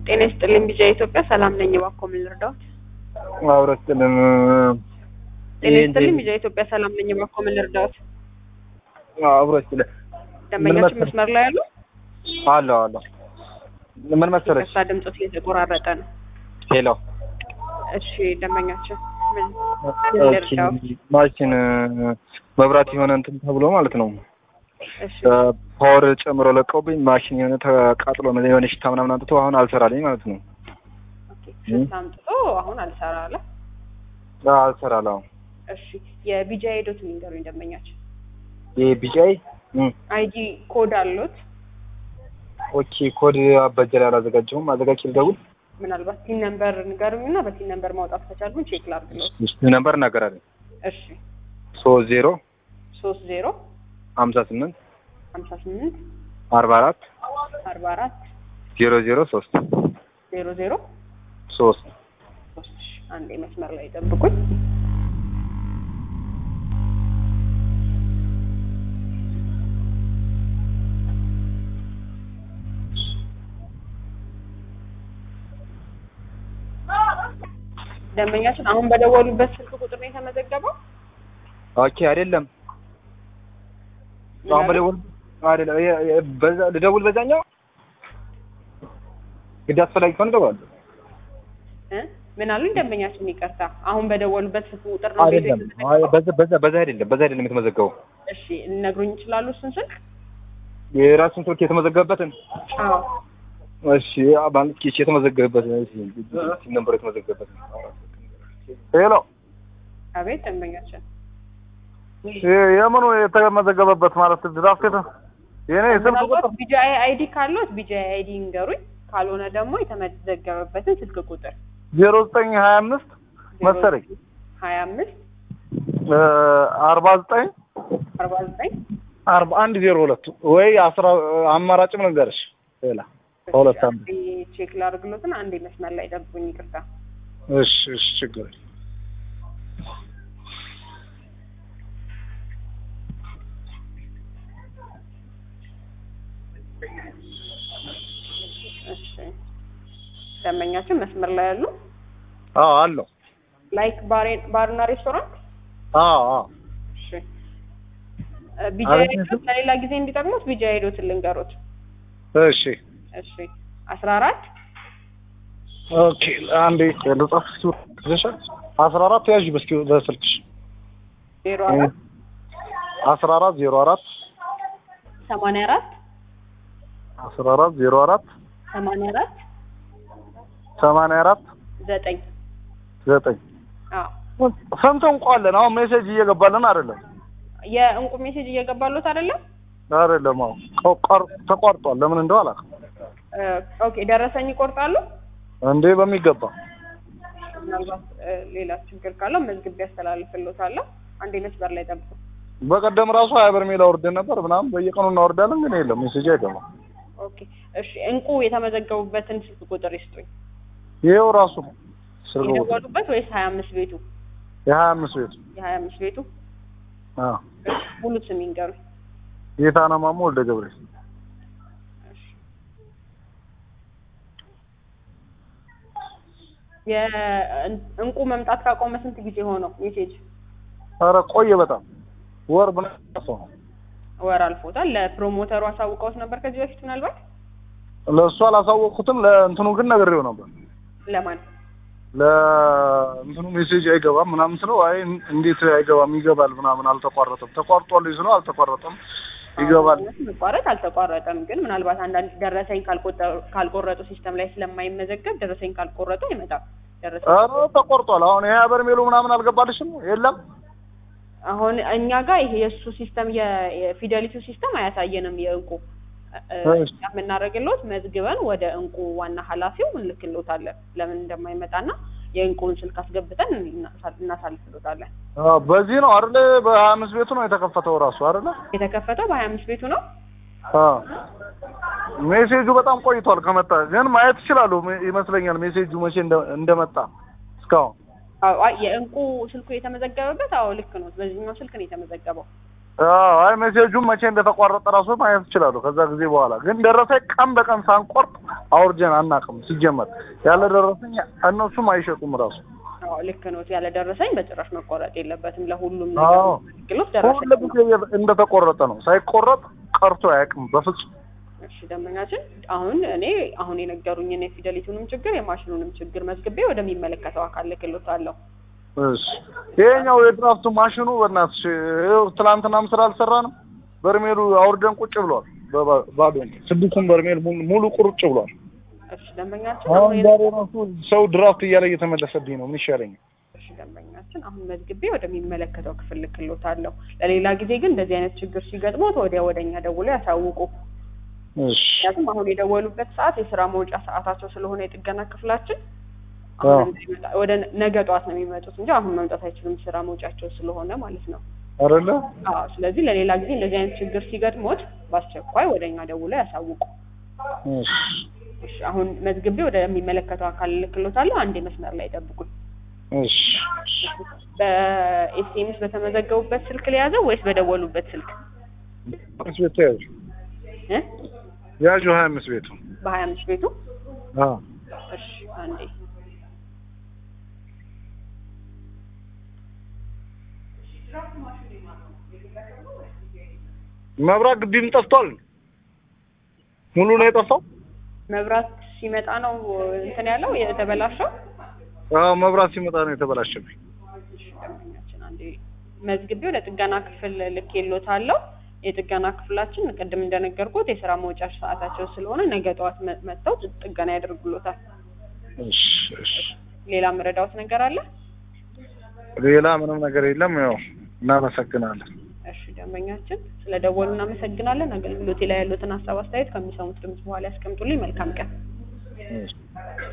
ጤና ይስጥልኝ ቢጃ ኢትዮጵያ ሰላም ነኝ። እባክዎ ምን ልርዳዎት? አውረስጥልን ጤና ይስጥልኝ ቢጃ ኢትዮጵያ ሰላም ነኝ። እባክዎ ምን ልርዳዎት? አውረስጥልን ደንበኛችን መስመር ላይ ያሉ አለሁ አለሁ። ምን መሰለሽ ከሳ ድምፆት እየተቆራረጠ ነው። ሄሎ እሺ ደንበኛችን ምን ምን ኦኬ፣ ልርዳዎት? ማሽን መብራት የሆነ እንትን ተብሎ ማለት ነው እሺ ፓወር ጨምሮ ለቀውብኝ ማሽን የሆነ ተቃጥሎ ነው የሆነ ሽታ ምናምን አምጥቶ አሁን አልሰራልኝ ማለት ነው። ኦኬ ሽታ አምጥቶ አሁን አልሰራ አለ። አልሰራል አሁን እሺ የቢጃ ሄዶት ንገሩኝ ደንበኛችን። ይሄ ቢጫይ አይዲ ኮድ አሉት? ኦኬ ኮድ አበጀር አላዘጋጀሁም። አዘጋጅ ልደውል ምናልባት ቲን ነምበር ንገሩኝ እና በቲን ነምበር ማውጣት ከቻልኩኝ ቼክ ላድርግሎት። ነበር እናገራለን እሺ ሶስት ዜሮ ሶስት ዜሮ ሀምሳ ስምንት ሀምሳ ስምንት አርባ አራት አርባ አራት ዜሮ ዜሮ ሶስት ዜሮ ዜሮ ሶስት ሶስት እሺ፣ አንዴ መስመር ላይ ጠብቁኝ። ደንበኛችን አሁን በደወሉበት ስልክ ቁጥር ነው የተመዘገበው? ኦኬ አይደለም አሁን በደውል አይደለም የ- የ- በዛ ልደውል በዛኛው ግድ አስፈላጊ ከሆነ እደውላለሁ። እ? ምን አሉኝ ደንበኛችን? ይቅርታ አሁን በደወሉበት ስልክ ቁጥር ነው ቤቱ አይደለም አይ፣ የተመዘገበው? በዛ በዛ በዛ አይደለም በዛ አይደለም የተመዘገበው እሺ ሊነግሩኝ ይችላሉ እሱን ስልክ? የራሱን ስልክ የተመዘገበበትን አዎ እሺ ማለት ኪስ የተመዘገበበትን እሺ ነበር የተመዘገበበትን ሄሎ አቤት ደንበኛችን የምኑ የተመዘገበበት ማለት ድራፍት የኔ ስልክ ምናልባት ቁጥር ቢጂአይ አይዲ ካሉት ቢጂአይ አይዲ ይንገሩኝ፣ ካልሆነ ደግሞ የተመዘገበበትን ስልክ ቁጥር ዜሮ ዘጠኝ ሀያ አምስት መሰለኝ ሀያ አምስት አርባ ዘጠኝ አርባ ዘጠኝ አርባ አንድ ዜሮ ሁለት ወይ አስራ አማራጭም ነገርሽ ሌላ ከሁለት አንዱ ቼክ ላድርግሎትን አንዴ መስመር ላይ ጠብቁኝ። ይቅርታ እሺ እሺ ችግር የለም። እሺ ደንበኛችን መስመር ላይ ያሉ አዎ አለው ላይክ ባሬ- ባርና ሬስቶራንት አዎ አዎ እሺ ቢጂአይ አሪፍ ነው። ሄዶት ለሌላ ጊዜ እንዲጠቅሙት ቢጂአይ ሄዶትን ልንገሩት። እሺ እሺ አስራ አራት ኦኬ አንዴ ልጻፍ እስኪ ትንሽ አስራ አራት ያዥ በስኪ በስልክሽ ዜሮ አራት አስራ አራት ዜሮ አራት ሰማንያ አራት አስራ አራት ዜሮ አራት ሰማንያ አራት ሰማንያ አራት ዘጠኝ ዘጠኝ አዎ ስንት እንኳ አለን አሁን ሜሴጅ እየገባልን አይደለም የእንቁ ሜሴጅ እየገባሉት አይደለም? አይደለም አሁን ቀ- ቀር- ተቋርጧል ለምን እንደው አላውቅም እ፣ ኦኬ ደረሰኝ ይቆርጣሉ። እንዴ በሚገባ ምናልባት እ፣ ሌላ ችግር ካለው መዝግቤ ያስተላልፍልዎታለሁ። አንዴ መስበር ላይ ጠብቁ። በቀደም ራሱ ሀያ በርሜል አውርደን ነበር ምናምን በየቀኑ እናወርዳለን ግን የለም ሜሴጅ አይገባም ኦኬ እሺ፣ እንቁ የተመዘገቡበትን ስልክ ቁጥር ይስጡኝ። ይሄው ራሱ ነው ስልክ ቁጥር የደወሉበት ወይስ ሀያ አምስት ቤቱ? የሀያ አምስት ቤቱ የሀያ አምስት ቤቱ አዎ እሺ፣ ሙሉ ስም ይንገሩኝ። ጌታነ ማሞ ወልደ ገብርኤል እሺ። የእንቁ መምጣት ካቆመ ስንት ጊዜ ሆነው ሜሴጅ? ኧረ ቆየ በጣም ወር ምናምን ነው ወር አልፎታል። ለፕሮሞተሩ አሳውቀውት ነበር ከዚህ በፊት ምናልባት ለእሱ አላሳወቅኩትም ለእንትኑ ግን ነግሬው ነበር ለማን ለእንትኑ ሜሴጅ አይገባም ምናምን ስለው አይ እንዴት አይገባም ይገባል ምናምን አልተቋረጠም ተቋርጧል ስለው አልተቋረጠም ይገባል አዎ፣ መቋረጥ አልተቋረጠም። ግን ምናልባት አንዳንድ ደረሰኝ ካልቆጠሩ- ካልቆረጡ ሲስተም ላይ ስለማይመዘገብ ደረሰኝ ካልቆረጡ አይመጣም። ደረሰኝ ኧረ ተቆርጧል አሁን ይሄ በርሜሉ ምናምን አልገባልሽም የለም አሁን እኛ ጋር ይሄ የእሱ ሲስተም የ- የፊደሊቲው ሲስተም አያሳየንም። የእንቁ እ፣ እሺ። እኛ የምናደርግልዎት መዝግበን ወደ እንቁ ዋና ኃላፊው እንልክልዎታለን ለምን እንደማይመጣና የእንቁን ስልክ አስገብተን እናሳ- እናሳልፍልዎታለን። አዎ፣ በዚህ ነው አይደለ በሀያ አምስት ቤቱ ነው የተከፈተው ራሱ አይደለ የተከፈተው በሀያ አምስት ቤቱ ነው። አዎ። ሜሴጁ በጣም ቆይቷል ከመጣ ግን ማየት ይችላሉ ሜ- ይመስለኛል ሜሴጁ መቼ እንደ- እንደመጣ እስካሁን አዎ፣ አይ የእንቁ ስልኩ የተመዘገበበት አዎ ልክ ነው። በዚህኛው ስልክ ነው የተመዘገበው። አዎ አይ ሜሴጁም መቼ እንደተቋረጠ ራሱ ማየት እችላለሁ። ከዛ ጊዜ በኋላ ግን ደረሰኝ ቀን በቀን ሳንቆርጥ አውርጀን አናውቅም። ሲጀመር ያለ ደረሰኝ እነሱም አይሸጡም ራሱ አዎ ልክ ነው። ያለ ደረሰኝ በጭራሽ መቆረጥ የለበትም። ለሁሉም አዎ። ነገር አገልግሎት ደረሰኝ ሁሉ ጊዜ እንደተቆረጠ ነው። ሳይቆረጥ ቀርቶ አያውቅም በፍጹም። እሺ ደንበኛችን፣ አሁን እኔ አሁን የነገሩኝን የፊደሊቱንም ችግር የማሽኑንም ችግር መዝግቤ ወደሚመለከተው አካል ልክሎታለሁ። እሺ ይሄኛው የድራፍቱ ማሽኑ በእናትሽ ይኸው ትናንትናም ስራ አልሰራንም። በርሜሉ አውርደን ቁጭ ብሏል። በባ- ባዶ ስድስቱን በርሜል ሙሉ- ሙሉ ቁርጭ ብሏል። እሺ ደንበኛችን፣ አሁን አሁን ዛሬ ራሱ ሰው ድራፍት እያለ እየተመለሰብኝ ነው። ምን ይሻለኛል? እሺ ደንበኛችን፣ አሁን መዝግቤ ወደሚመለከተው ክፍል ልክሎታለሁ። ለሌላ ጊዜ ግን እንደዚህ አይነት ችግር ሲገጥሞት ወዲያ ወደኛ ደውሎ ያሳውቁ። እሺ ምክንያቱም አሁን የደወሉበት ሰዓት የስራ መውጫ ሰዓታቸው ስለሆነ የጥገና ክፍላችን አዎ። አሁን እንዳይመጣ ወደ ነገ ጠዋት ነው የሚመጡት እንጂ አሁን መምጣት አይችሉም፣ ስራ መውጫቸው ስለሆነ ማለት ነው። አይደለ? አዎ ስለዚህ ለሌላ ጊዜ እንደዚህ አይነት ችግር ሲገጥሞት በአስቸኳይ ወደ እኛ ደውለው ያሳውቁ። እሺ እሺ አሁን መዝግቤ ወደሚመለከተው አካል ልክሎታለሁ። አንዴ መስመር ላይ ጠብቁኝ። እሺ በኤስኤምኤስ በተመዘገቡበት ስልክ ሊያዘው ወይስ በደወሉበት ስልክ አምስት ቤቱ ያዙ እ ያዡ ሀያ አምስት ቤቱ በሀያ አምስት ቤቱ አዎ እሺ አንዴ መብራት ግቢም ጠፍቷል። ሙሉ ነው የጠፋው። መብራት ሲመጣ ነው እንትን ያለው የተበላሸው። አዎ መብራት ሲመጣ ነው የተበላሸብኝ። እሺ ደንበኛችን አንዴ መዝግቤ ወደ ጥገና ክፍል ልኬሎታለሁ። የጥገና ክፍላችን ቅድም እንደነገርኩት የስራ መውጫ ሰዓታቸው ስለሆነ ነገ ጠዋት መ- መጥተው ጥገና ያደርጉሎታል። እሺ እሺ ሌላ መረዳዎት ነገር አለ? ሌላ ምንም ነገር የለም። ያው እናመሰግናለን። እሺ ደንበኛችን ስለ ደወሉ እናመሰግናለን። አገልግሎቴ ላይ ያሉትን ሀሳብ አስተያየት ከሚሰሙት ድምጽ በኋላ ያስቀምጡልኝ። መልካም ቀን። እሺ